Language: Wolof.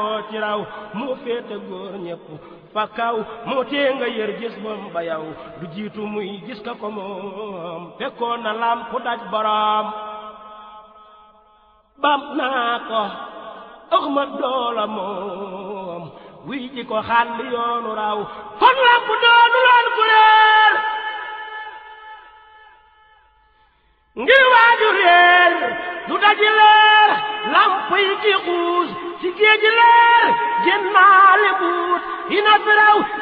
ci raw mu féete góor ñépp fa kaw moo tee nga yër gis moom ba yow du jiitu muy gis ka ko moom fekkoon na lam ku daj boroom bam naa ko ëx ma doola moom wuy ji ko xàll yoonu raw kon lamp doonu loon ku réer ngir waaju réer du daji leer lamp yi ki xuus ci géeji leer génnaale buut ina firaw